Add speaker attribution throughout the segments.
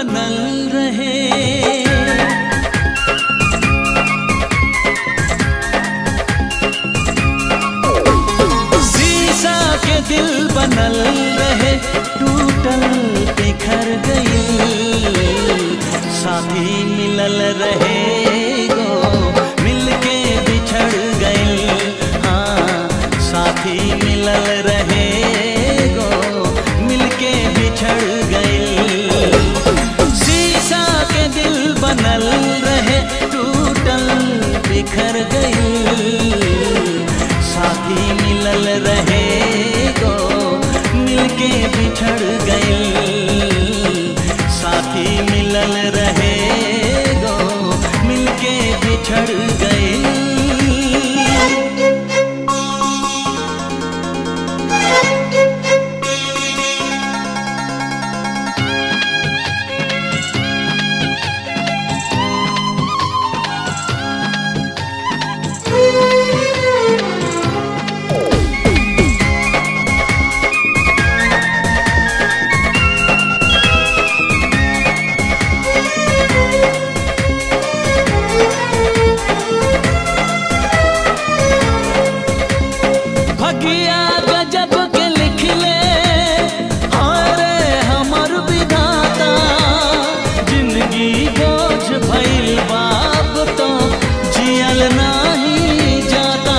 Speaker 1: बनल रहे शीशा के दिल बनल रहे टूटल बिखर गई साथी मिलल रहे गो मिलके बिछड़ गई हाँ साथी मिलल रहे गो मिलके बिछड़ गई शीशा के दिल बनल रहे टूटल बिखर गई साथी मिलल रहे गो मिलके बिछड़ गई साथी मिलल रहे गो मिलके बिछड़ गई भगिया गजब के लिखले हारे हमर विधाता जिंदगी बोझ भइल बाप तो जियल नाही जाता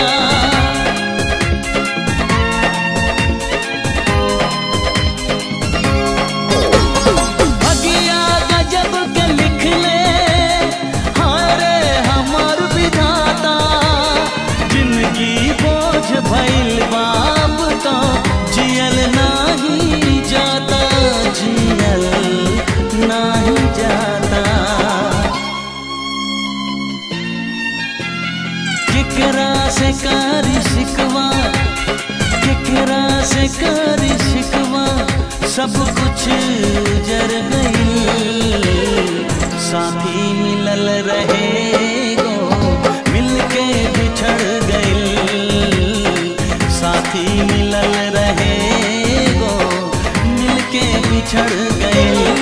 Speaker 1: भगिया गजब के लिखले हारे हमर विधाता जिंदगी बोझ भइल बाप तो जियल नाही जाता जियल नाही जाता केकरा से कारी शिकवा केकरा से कारी शिकवा सब कुछ जर गई साथी मिलल रहे गो मिलके बिछड़ गई साथी मिलल रहे गो मिलके बिछड़ गई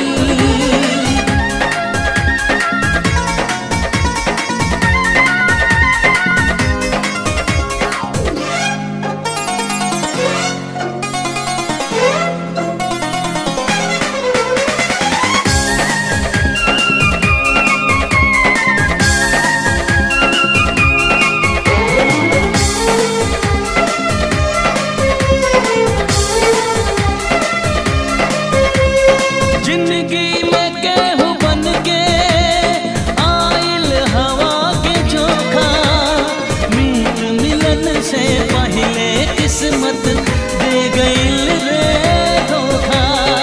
Speaker 1: जिंदगी में केहू बन के आइल हवा के चोखा मीत मिलन से पहले किस्मत दे गइल रे धोखा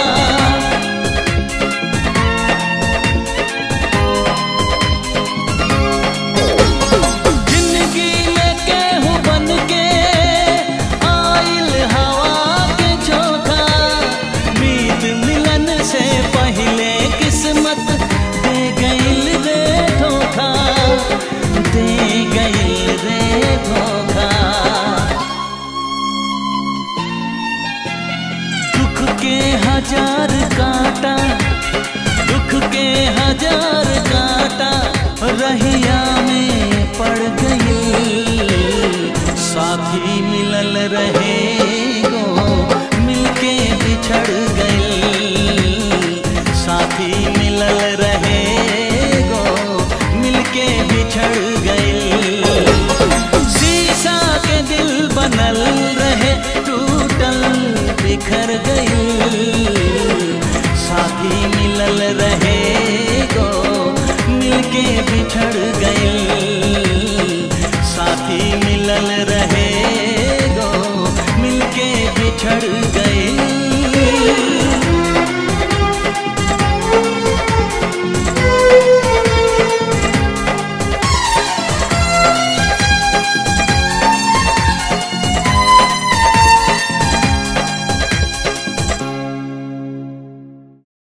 Speaker 1: जिंदगी में केहू बन के आइल हवा के चोखा मीत मिलन से पहले किस्मत दे गइल रे धोखा दे गइल रे धोखा दुख के हजार कांटा दुख के हजार कांटा रहिया में पड़ गई साथी मिलल रहे